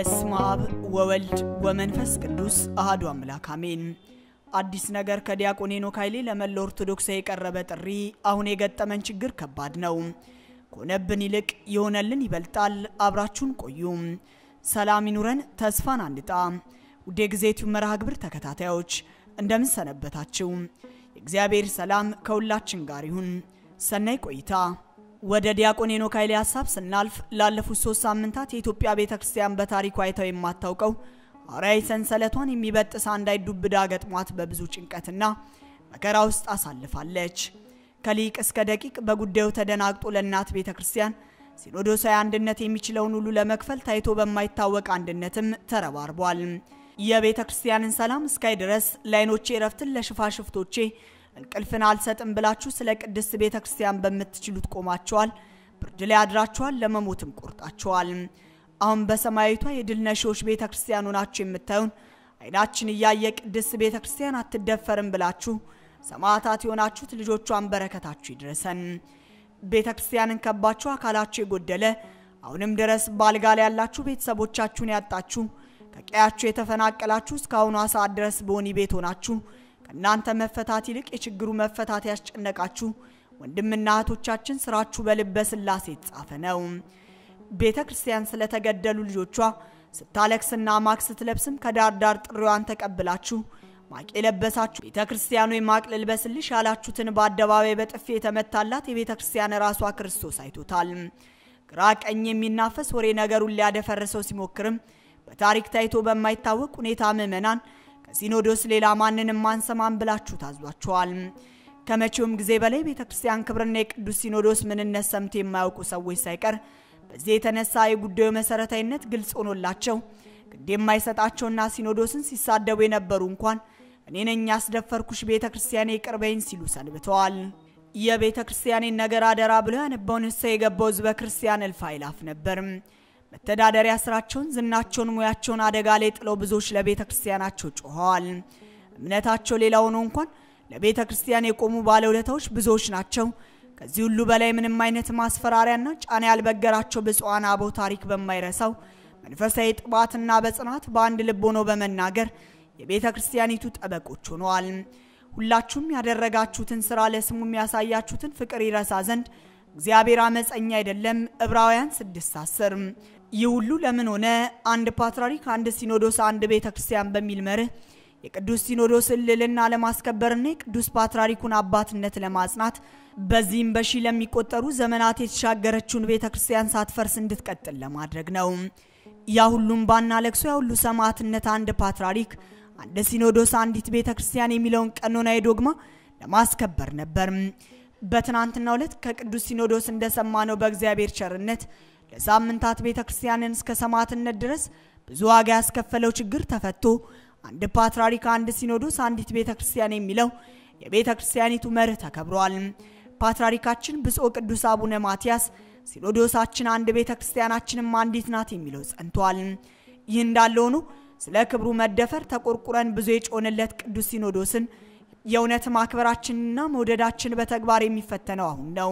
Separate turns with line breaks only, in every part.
በስመ አብ ወወልድ ወመንፈስ ቅዱስ አህዱ አምላክ አሜን። አዲስ ነገር ከዲያቆን ሄኖክ ኃይሌ ለመላው ኦርቶዶክስ የቀረበ ጥሪ። አሁን የገጠመን ችግር ከባድ ነው። ከሆነብን ይልቅ የሆነልን ይበልጣል። አብራችሁን ቆዩ። ሰላም ይኑረን፣ ተስፋን አንጣ። ውድ የጊዜቲው መርሃ ግብር ተከታታዮች እንደምን ሰነበታችሁ? የእግዚአብሔር ሰላም ከሁላችን ጋር ይሁን። ሰናይ ቆይታ። ወደ ዲያቆን ሄኖክ ኃይሌ ሀሳብ ስናልፍ ላለፉት ሶስት ሳምንታት የኢትዮጵያ ቤተ ክርስቲያን በታሪኳ አይተው የማታውቀው ሐዋርያዊ ሰንሰለቷን የሚበጥስ አንዳች ዱብዳ ገጥሟት በብዙ ጭንቀትና መከራ ውስጥ አሳልፋለች። ከሊቅ እስከ ደቂቅ በጉዳዩ ተደናግጦ ለእናት ቤተ ክርስቲያን ሲኖዶሳዊ አንድነት የሚችለውን ሁሉ ለመክፈል ታይቶ በማይታወቅ አንድነትም ተረባርቧል። የቤተ ክርስቲያንን ሰላም እስካይ ድረስ ለዓይኖቼ እረፍትን ለሽፋሽፍቶቼ እንቅልፍን አልሰጥም ብላችሁ ስለ ቅድስት ቤተ ክርስቲያን በምትችሉት ቆማችኋል። ብርድ ላይ አድራችኋል፣ ለመሞትም ቆርጣችኋል። አሁን በሰማያዊቷ የድል ነሺዎች ቤተ ክርስቲያን ሆናችሁ የምታዩን ዓይናችን እያየ ቅድስት ቤተ ክርስቲያን አትደፈርም ብላችሁ ሰማዕታት የሆናችሁት ልጆቿን በረከታችሁ ይድረሰን። ቤተ ክርስቲያንን ከባችሁ አካላችሁ የጎደለ አሁንም ድረስ በአልጋ ላይ ያላችሁ ቤተሰቦቻችሁን ያጣችሁ ከቀያችሁ የተፈናቀላችሁ እስካሁኗ ሰዓት ድረስ በወህኒ ቤት ሆናችሁ ከእናንተ መፈታት ይልቅ የችግሩ መፈታት ያስጨነቃችሁ ወንድምና እህቶቻችን ስራችሁ በልበ ሥላሴ የተጻፈ ነው። ቤተ ክርስቲያን ስለተገደሉ ልጆቿ ስታለቅስና ማቅ ስትለብስም ከዳር ዳር ጥሪዋን ተቀብላችሁ ማቅ የለበሳችሁ ቤተ ክርስቲያኑ የማቅ ልልበስልሽ ያላችሁትን በአደባባይ በጥፊ የተመታላት የቤተ ክርስቲያን ራሷ ክርስቶስ አይቶታል። ግራ ቀኝ የሚናፈስ ወሬ ነገሩን ሊያደፈርሰው ሲሞክርም በታሪክ ታይቶ በማይታወቅ ሁኔታ ምዕመናን ከሲኖዶስ ሌላ ማንንም ማንሰማን ብላችሁ ታዟቸዋል። ከመቼውም ጊዜ በላይ ቤተ ክርስቲያን ክብርና የቅዱስ ሲኖዶስ ምንነት ሰምቶ የማያውቁ ሰዎች ሳይቀር በዚህ የተነሳ የጉዳዩ መሰረታዊነት ግልጽ ሆኖላቸው ግድ የማይሰጣቸውና ሲኖዶስን ሲሳደቡ የነበሩ እንኳን እኔ ነኝ ያስደፈርኩሽ ቤተ ክርስቲያኔ ይቅር በይኝ ሲሉ ሰንብተዋል። የቤተ ክርስቲያኔን ነገር አደራ ብሎ ያነባው ንስሐ የገባው ሕዝበ ክርስቲያን እልፍ አእላፍ ነበር። መተዳደሪያ ስራቸውን፣ ዝናቸውን፣ ሙያቸውን አደጋ ላይ ጥለው ብዙዎች ለቤተ ክርስቲያናቸው ጮኸዋል። እምነታቸው ሌላ ሆኖ እንኳን ለቤተ ክርስቲያን የቆሙ ባለውለታዎች ብዙዎች ናቸው። ከዚህ ሁሉ በላይ ምንም አይነት ማስፈራሪያና ጫና ያልበገራቸው ብፁዓን አበው ታሪክ በማይረሳው መንፈሳዊ ጥባትና በጽናት በአንድ ልብ ሆኖ በመናገር የቤተ ክርስቲያኒቱ ጠበቆች ሆነዋል። ሁላችሁም ያደረጋችሁትን ስራ ለስሙ የሚያሳያችሁትን ፍቅር ይረሳ ዘንድ እግዚአብሔር አመፀኛ አይደለም። ዕብራውያን ስድስት አስር ይህ ሁሉ ለምን ሆነ? አንድ ፓትርያርክ፣ አንድ ሲኖዶስ፣ አንድ ቤተ ክርስቲያን በሚል መርህ የቅዱስ ሲኖዶስን ልዕልና ለማስከበርና የቅዱስ ፓትርያርኩን አባትነት ለማጽናት በዚህም በሺ ለሚቆጠሩ ዘመናት የተሻገረችውን ቤተ ክርስቲያን ሳትፈርስ እንድትቀጥል ለማድረግ ነው። ያ ሁሉም ባና ለቅሶ ያ ሁሉ ሰማዕትነት አንድ ፓትርያርክ፣ አንድ ሲኖዶስ፣ አንዲት ቤተ ክርስቲያን የሚለውን ቀኖናዊ ዶግማ ለማስከበር ነበር። በትናንትናው ዕለት ከቅዱስ ሲኖዶስ እንደሰማነው በእግዚአብሔር ቸርነት ለሳምንታት ቤተ ክርስቲያንን እስከ ሰማዕትነት ድረስ ብዙ ዋጋ ያስከፈለው ችግር ተፈቶ አንድ ፓትርያርክ፣ አንድ ሲኖዶስ፣ አንዲት ቤተ ክርስቲያን የሚለው የቤተ ክርስቲያኒቱ መርህ ተከብሯል። ፓትርያርካችን ብፁዕ ቅዱስ አቡነ ማትያስ ሲኖዶሳችን አንድ ቤተ ክርስቲያናችንም አንዲት ናት የሚለው ጸንቷል። ይህ እንዳለ ሆኖ ስለ ክብሩ መደፈር ተቆርቁረን ብዙ የጮንለት ቅዱስ ሲኖዶስን የእውነት ማክበራችንና መውደዳችን በተግባር የሚፈተነው አሁን ነው።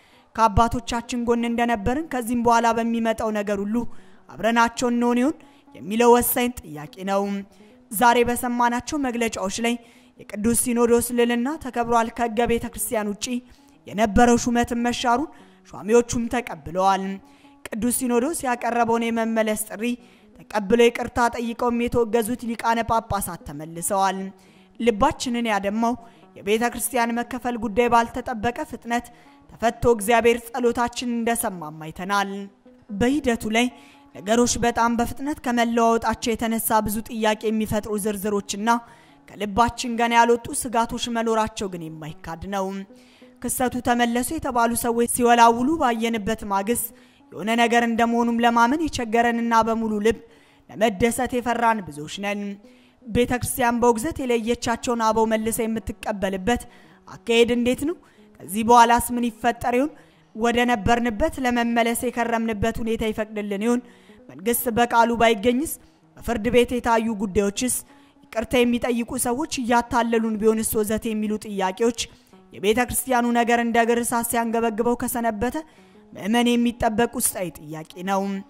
ከአባቶቻችን ጎን እንደነበርን ከዚህም በኋላ በሚመጣው ነገር ሁሉ አብረናቸው እንሆን ይሆን የሚለው ወሳኝ ጥያቄ ነው። ዛሬ በሰማናቸው መግለጫዎች ላይ የቅዱስ ሲኖዶስ ልዕልና ተከብሯል፣ ከሕገ ቤተ ክርስቲያን ውጪ የነበረው ሹመትን መሻሩን ሿሚዎቹም ተቀብለዋል። ቅዱስ ሲኖዶስ ያቀረበውን የመመለስ ጥሪ ተቀብለው ይቅርታ ጠይቀውም የተወገዙት ሊቃነ ጳጳሳት ተመልሰዋል። ልባችንን ያደማው የቤተ ክርስቲያን መከፈል ጉዳይ ባልተጠበቀ ፍጥነት ተፈቶ እግዚአብሔር ጸሎታችንን እንደሰማም አይተናል። በሂደቱ ላይ ነገሮች በጣም በፍጥነት ከመለዋወጣቸው የተነሳ ብዙ ጥያቄ የሚፈጥሩ ዝርዝሮችና ከልባችን ገና ያልወጡ ስጋቶች መኖራቸው ግን የማይካድ ነው። ክስተቱ ተመለሱ የተባሉ ሰዎች ሲወላውሉ ባየንበት ማግስት የሆነ ነገር እንደመሆኑም ለማመን የቸገረንና በሙሉ ልብ ለመደሰት የፈራን ብዙዎች ነን። ቤተ ክርስቲያን በውግዘት የለየቻቸውን አበው መልሰ የምትቀበልበት አካሄድ እንዴት ነው? ከዚህ በኋላስ ምን ይፈጠር ይሆን? ወደ ነበርንበት ለመመለስ የከረምንበት ሁኔታ ይፈቅድልን ይሆን? መንግስት በቃሉ ባይገኝስ? በፍርድ ቤት የታዩ ጉዳዮችስ? ይቅርታ የሚጠይቁ ሰዎች እያታለሉን ቢሆንስ? ወዘት የሚሉ ጥያቄዎች የቤተ ክርስቲያኑ ነገር እንደ እግር እሳት ሲያንገበግበው ከሰነበተ ምእመን የሚጠበቅ ውስጣዊ ጥያቄ ነው።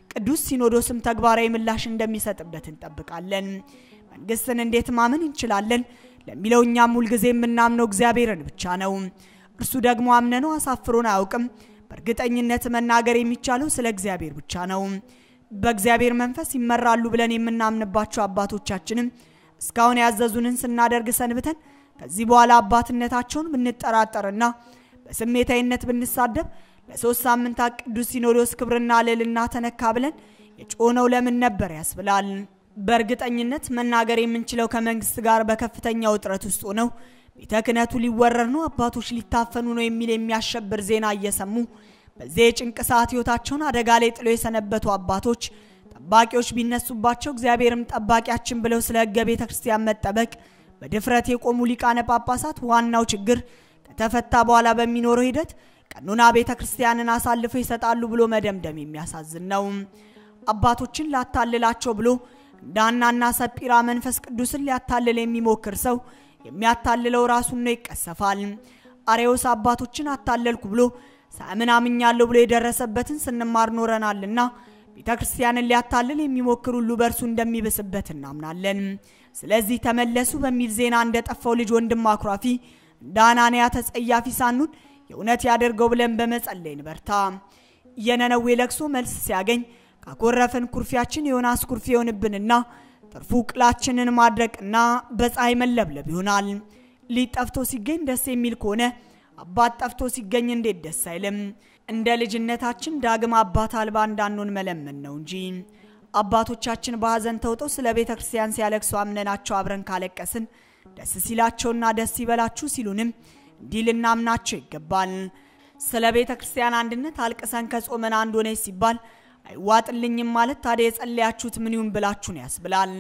ቅዱስ ሲኖዶስም ተግባራዊ ምላሽ እንደሚሰጥበት እንጠብቃለን። መንግስትን እንዴት ማመን እንችላለን ለሚለው እኛም ሁልጊዜ የምናምነው እግዚአብሔርን ብቻ ነው። እርሱ ደግሞ አምነነው አሳፍሮን አያውቅም። በእርግጠኝነት መናገር የሚቻለው ስለ እግዚአብሔር ብቻ ነው። በእግዚአብሔር መንፈስ ይመራሉ ብለን የምናምንባቸው አባቶቻችንም እስካሁን ያዘዙንን ስናደርግ ሰንብተን ከዚህ በኋላ አባትነታቸውን ብንጠራጠርና በስሜታዊነት ብንሳደብ ለሶስት ሳምንታት ቅዱስ ሲኖዶስ ክብርና ልዕልና ተነካ ብለን የጮነው ለምን ነበር ያስብላል። በእርግጠኝነት መናገር የምንችለው ከመንግስት ጋር በከፍተኛ ውጥረት ውስጥ ሆነው ቤተ ክህነቱ ሊወረር ነው፣ አባቶች ሊታፈኑ ነው የሚል የሚያሸብር ዜና እየሰሙ በዚህ የጭንቅ ሰዓት ህይወታቸውን አደጋ ላይ ጥለው የሰነበቱ አባቶች ጠባቂዎች ቢነሱባቸው እግዚአብሔርም ጠባቂያችን ብለው ስለ ህገ ቤተ ክርስቲያን መጠበቅ በድፍረት የቆሙ ሊቃነ ጳጳሳት ዋናው ችግር ከተፈታ በኋላ በሚኖረው ሂደት ቀኖና ቤተ ክርስቲያንን አሳልፈው ይሰጣሉ ብሎ መደምደም የሚያሳዝን ነው። አባቶችን ላታልላቸው ብሎ እንዳናና ሰጲራ መንፈስ ቅዱስን ሊያታልል የሚሞክር ሰው የሚያታልለው ራሱን ነው፣ ይቀሰፋል። አሬዎስ አባቶችን አታለልኩ ብሎ ሳምን አምኛለሁ ብሎ የደረሰበትን ስንማር ኖረናልና ቤተ ክርስቲያንን ሊያታልል የሚሞክር ሁሉ በእርሱ እንደሚብስበት እናምናለን። ስለዚህ ተመለሱ በሚል ዜና እንደጠፋው ልጅ ወንድም አኩራፊ እንደ አናንያ ተጸያፊ ሳኑን የእውነት ያደርገው ብለን በመጸለይ እንበርታ። የነነዌ ለቅሶ መልስ ሲያገኝ ካኮረፍን ኩርፊያችን የዮናስ ኩርፊ የሆንብንና ትርፉ ቅላችንን ማድረቅና በፀሐይ መለብለብ ይሆናል። ሊጥ ጠፍቶ ሲገኝ ደስ የሚል ከሆነ አባት ጠፍቶ ሲገኝ እንዴት ደስ አይልም? እንደ ልጅነታችን ዳግም አባት አልባ እንዳንሆን መለመን ነው እንጂ አባቶቻችን በሐዘን ተውጠው ስለ ቤተ ክርስቲያን ሲያለቅሱ አምነናቸው አብረን ካለቀስን ደስ ሲላቸውና ደስ ይበላችሁ ሲሉንም እንዲህ ልናምናቸው ይገባል። ስለ ቤተ ክርስቲያን አንድነት አልቅሰን ከጾመን አንድ ሆነች ሲባል አይዋጥልኝም ማለት ታዲያ የጸለያችሁት ምን ይሁን ብላችሁ ነው ያስብላል።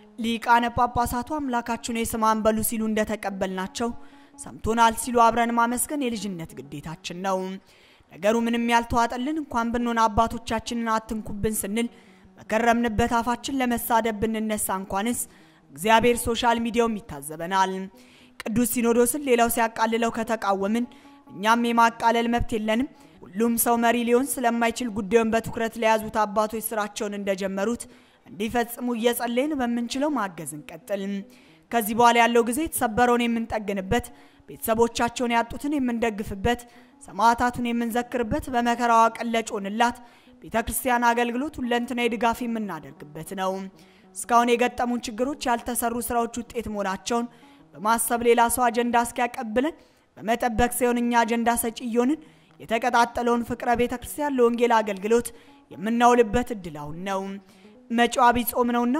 ሊቃነ ጳጳሳቱ አምላካችሁን የስማን በሉ ሲሉ እንደተቀበልናቸው ሰምቶናል ሲሉ አብረን ማመስገን የልጅነት ግዴታችን ነው። ነገሩ ምንም ያልተዋጠልን እንኳን ብንሆን አባቶቻችንን አትንኩብን ስንል በከረምንበት አፋችን ለመሳደብ ብንነሳ እንኳንስ እግዚአብሔር ሶሻል ሚዲያውም ይታዘበናል። ቅዱስ ሲኖዶስን ሌላው ሲያቃልለው ከተቃወምን እኛም የማቃለል መብት የለንም። ሁሉም ሰው መሪ ሊሆን ስለማይችል ጉዳዩን በትኩረት ለያዙት አባቶች ስራቸውን እንደጀመሩት እንዲፈጽሙ እየጸለይን በምንችለው ማገዝ እንቀጥል። ከዚህ በኋላ ያለው ጊዜ የተሰበረውን የምንጠግንበት፣ ቤተሰቦቻቸውን ያጡትን የምንደግፍበት፣ ሰማዕታቱን የምንዘክርበት፣ በመከራዋ ቀን ለጮንላት ቤተ ክርስቲያን አገልግሎት ሁለንተናዊ ድጋፍ የምናደርግበት ነው። እስካሁን የገጠሙን ችግሮች ያልተሰሩ ስራዎች ውጤት መሆናቸውን በማሰብ ሌላ ሰው አጀንዳ እስኪያቀብለን በመጠበቅ ሳይሆን እኛ አጀንዳ ሰጪ እየሆንን የተቀጣጠለውን ፍቅረ ቤተ ክርስቲያን ለወንጌል አገልግሎት የምናውልበት እድል አሁን ነው። መጪው ዐቢይ ጾም ነውና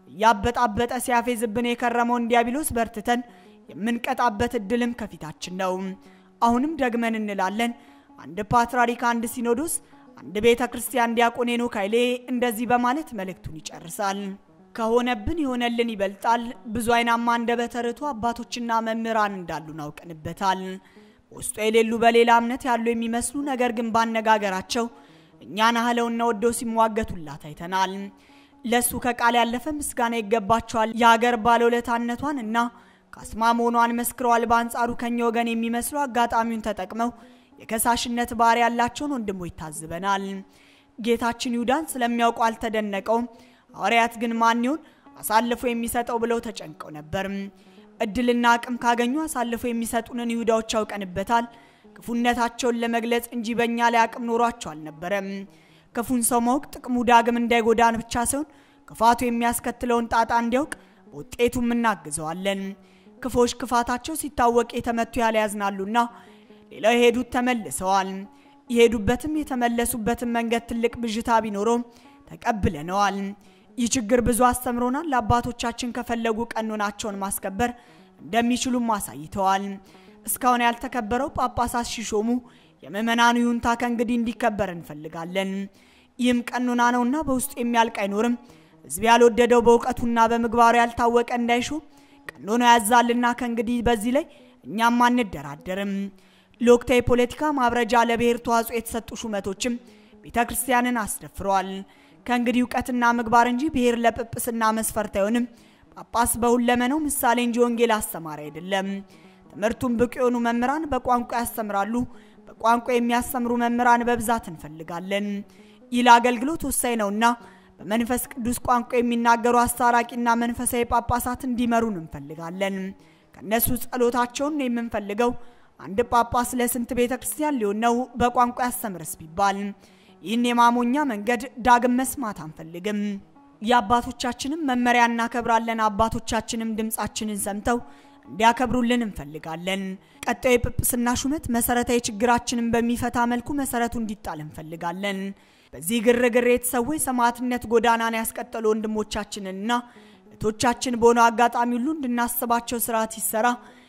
እያበጣበጠ ሲያፌዝብን የከረመውን ዲያብሎስ በርትተን የምንቀጣበት እድልም ከፊታችን ነው። አሁንም ደግመን እንላለን። አንድ ፓትርያርክ፣ አንድ ሲኖዶስ፣ አንድ ቤተ ክርስቲያን ዲያቆን ሄኖክ ኃይሌ እንደዚህ በማለት መልእክቱን ይጨርሳል። ከሆነብን የሆነልን ይበልጣል። ብዙ አይናማ አንደበተ ርቱዕ አባቶችና መምህራን እንዳሉን አውቀንበታል። በውስጡ የሌሉ በሌላ እምነት ያሉ የሚመስሉ ነገር ግን ባነጋገራቸው እኛን አህለውና ወደው ሲሟገቱላት አይተናል። ለሱ ከቃል ያለፈ ምስጋና ይገባቸዋል። የሀገር ባለውለታነቷን እና ካስማ መሆኗን መስክረዋል። በአንጻሩ ከኛ ወገን የሚመስሉ አጋጣሚውን ተጠቅመው የከሳሽነት ባህሪ ያላቸውን ወንድሞች ታዝበናል። ጌታችን ይሁዳን ስለሚያውቁ አልተደነቀውም። ሐዋርያት ግን ማን ይሆን አሳልፎ የሚሰጠው ብለው ተጨንቀው ነበር። እድልና አቅም ካገኙ አሳልፎ የሚሰጡንን ይሁዳዎች አውቀንበታል። ክፉነታቸውን ለመግለጽ እንጂ በእኛ ላይ አቅም ኖሯቸው አልነበረም። ክፉን ሰው ማወቅ ጥቅሙ ዳግም እንዳይጎዳን ብቻ ሳይሆን ክፋቱ የሚያስከትለውን ጣጣ እንዲያውቅ በውጤቱም እናግዘዋለን። ክፎች ክፋታቸው ሲታወቅ የተመቱ ያለ ያዝናሉና ሌላው የሄዱት ተመልሰዋል። የሄዱበትም የተመለሱበትን መንገድ ትልቅ ብዥታ ቢኖረውም ተቀብለነዋል። ይህ ችግር ብዙ አስተምሮናል። ለአባቶቻችን ከፈለጉ ቀኖናቸውን ማስከበር እንደሚችሉም አሳይተዋል። እስካሁን ያልተከበረው ጳጳሳት ሲሾሙ የምዕመናኑ ይሁንታ ከእንግዲህ እንዲከበር እንፈልጋለን። ይህም ቀኖና ነውና በውስጡ የሚያልቅ አይኖርም። ሕዝብ ያልወደደው በእውቀቱና በምግባሩ ያልታወቀ እንዳይሾም ቀኖና ያዛልና ከእንግዲህ በዚህ ላይ እኛም አንደራደርም። ለወቅታዊ ፖለቲካ ማብረጃ ለብሔር ተዋጽኦ የተሰጡ ሹመቶችም ቤተ ክርስቲያንን አስደፍረዋል። ከእንግዲህ እውቀትና ምግባር እንጂ ብሔር ለጵጵስና መስፈርት አይሆንም። ጳጳስ በሁለመናው ምሳሌ እንጂ ወንጌል አስተማሪ አይደለም። ትምህርቱን ብቁ የሆኑ መምህራን በቋንቋ ያስተምራሉ። በቋንቋ የሚያስተምሩ መምህራን በብዛት እንፈልጋለን። ይህ ለአገልግሎት ወሳኝ ነውና በመንፈስ ቅዱስ ቋንቋ የሚናገሩ አስታራቂና መንፈሳዊ ጳጳሳት እንዲመሩን እንፈልጋለን። ከእነሱ ጸሎታቸውን ነው የምንፈልገው። አንድ ጳጳስ ለስንት ቤተ ክርስቲያን ሊሆን ነው በቋንቋ ያስተምርስ ቢባል? ይህን የማሞኛ መንገድ ዳግም መስማት አንፈልግም። የአባቶቻችንም መመሪያ እናከብራለን። አባቶቻችንም ድምፃችንን ሰምተው እንዲያከብሩልን እንፈልጋለን። ቀጣዩ የጵጵስና ሹመት መሰረታዊ ችግራችንን በሚፈታ መልኩ መሰረቱ እንዲጣል እንፈልጋለን። በዚህ ግርግር የተሰዉ የሰማዕትነት ጎዳናን ያስቀጠሉ ወንድሞቻችንንና እህቶቻችን በሆነው አጋጣሚ ሁሉ እንድናስባቸው ስርዓት ይሰራ።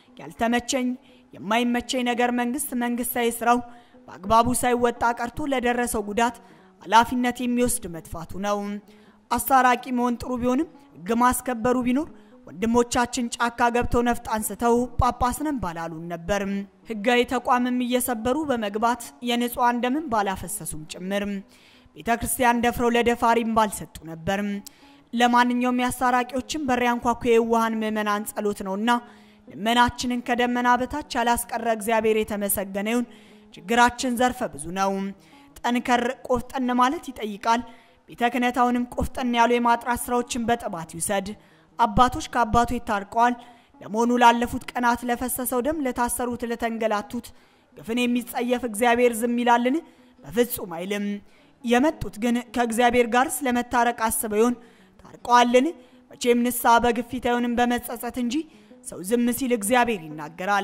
ያልተመቸኝ የማይመቸኝ ነገር መንግስት መንግስታዊ ስራው በአግባቡ ሳይወጣ ቀርቶ ለደረሰው ጉዳት ኃላፊነት የሚወስድ መጥፋቱ ነው። አስታራቂ መሆን ጥሩ ቢሆንም ሕግ ማስከበሩ ቢኖር ወንድሞቻችን ጫካ ገብተው ነፍጥ አንስተው ጳጳስ ነን ባላሉን ነበር። ሕጋዊ ተቋምም እየሰበሩ በመግባት የንጹሐን ደምን ባላፈሰሱም ጭምር ቤተ ክርስቲያን ደፍረው ለደፋሪም ባልሰጡ ነበር። ለማንኛውም የአስታራቂዎችን በር ያንኳኩ የዋሃን ምዕመናን ጸሎት ነውና ልመናችንን ከደመና በታች ያላስቀረ እግዚአብሔር የተመሰገነ ይሁን። ችግራችን ዘርፈ ብዙ ነው። ጠንከር ቆፍጠን ማለት ይጠይቃል። ቤተ ክህነት አሁንም ቆፍጠን ያሉ የማጥራት ስራዎችን በጥባት ይውሰድ። አባቶች ከአባቶች ታርቀዋል። ለመሆኑ ላለፉት ቀናት ለፈሰሰው ደም፣ ለታሰሩት፣ ለተንገላቱት ግፍን የሚጸየፍ እግዚአብሔር ዝም ይላልን? በፍጹም አይልም። የመጡት ግን ከእግዚአብሔር ጋር ስለመታረቅ አስበው ይሆን? ታርቀዋልን? መቼም ንስሐ በግፊት አይሆንም በመጸጸት እንጂ ሰው ዝም ሲል እግዚአብሔር ይናገራል።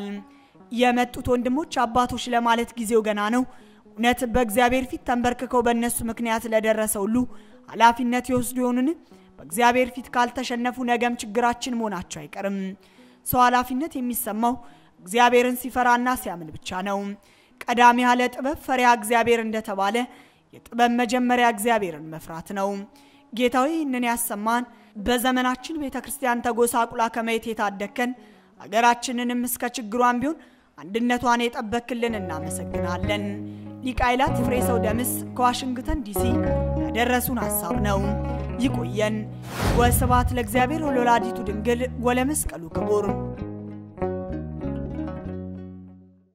የመጡት ወንድሞች አባቶች ለማለት ጊዜው ገና ነው። እውነት በእግዚአብሔር ፊት ተንበርክከው በእነሱ ምክንያት ለደረሰ ሁሉ ኃላፊነት ይወስዱ ይሆኑን? በእግዚአብሔር ፊት ካልተሸነፉ ነገም ችግራችን መሆናቸው አይቀርም። ሰው ኃላፊነት የሚሰማው እግዚአብሔርን ሲፈራና ሲያምን ብቻ ነው። ቀዳሚ ያለ ጥበብ ፈሪሃ እግዚአብሔር እንደተባለ የጥበብ መጀመሪያ እግዚአብሔርን መፍራት ነው። ጌታዊ ይህንን ያሰማን። በዘመናችን ቤተ ክርስቲያን ተጎሳቁላ ከማየት የታደከን አገራችንንም እስከ ችግሯን ቢሆን አንድነቷን የጠበክልን እናመሰግናለን። ሊቀ አእላፍ ፍሬ ሰው ደምስ ከዋሽንግተን ዲሲ ያደረሱን ሀሳብ ነው። ይቆየን። ወስብሐት ለእግዚአብሔር ወለወላዲቱ ድንግል ወለመስቀሉ ክቡር